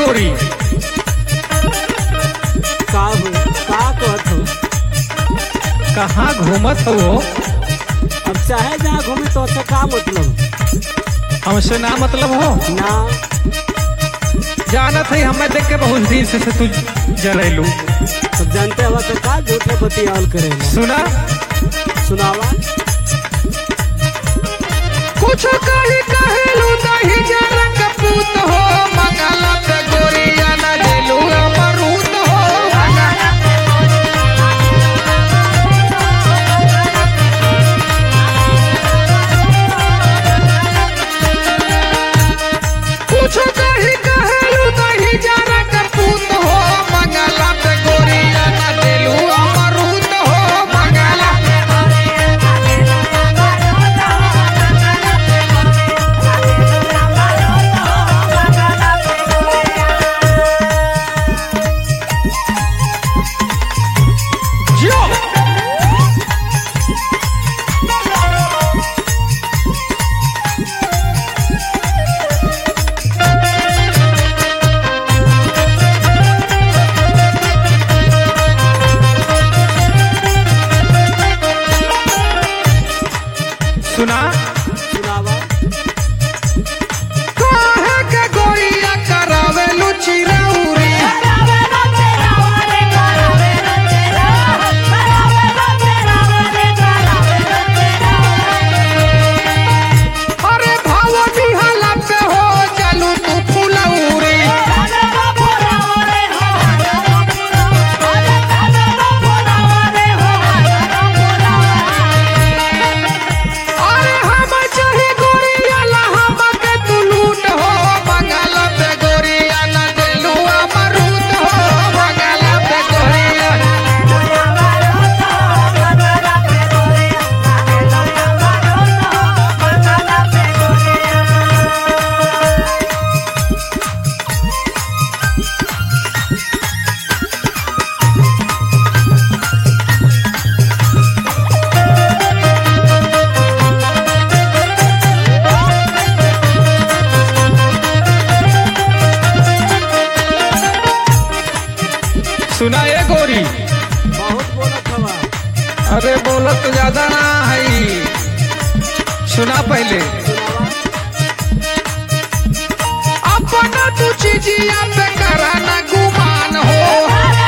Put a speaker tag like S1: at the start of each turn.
S1: गोरी
S2: का हो का कहत हो
S1: कहाँ घूमत हो
S2: अब चाहे जहाँ घूमे तो अच्छा का मतलब
S1: हमसे ना मतलब हो
S2: ना
S1: जानत है हमें देख के बहुत दिन से, से तू जरेलू
S2: सब जानते हवा तो का झूठ में बतियावल करेला
S1: सुना
S2: सुनावा
S1: कुछ कही कहेलू नहीं जरा कपूत हो मंगला पे गोरिया न देलू अमरूद हो कुछ कही कहेलू नहीं जरा कपूत हो मंगला पे गोरिया न देलू अमरूद हो मंगला जियो सुना
S2: सुनावा
S1: काहे के गोरिया करावेलू चिरौरी अरे भाव बिहाला पे हो चलू तू फुलौरी अरे हम चाहे गोरिया लहब के तू लूट हो बंगाल पे गोरिया न देलू अमरूद हो बंगाल पे गोरिया सुना ये गोरी
S2: बहुत बोलत हवा
S1: अरे बोलत तो ज्यादा ना है सुना पहले
S2: सुनावा
S1: अपना तू चीजिया पे करा ना गुमान हो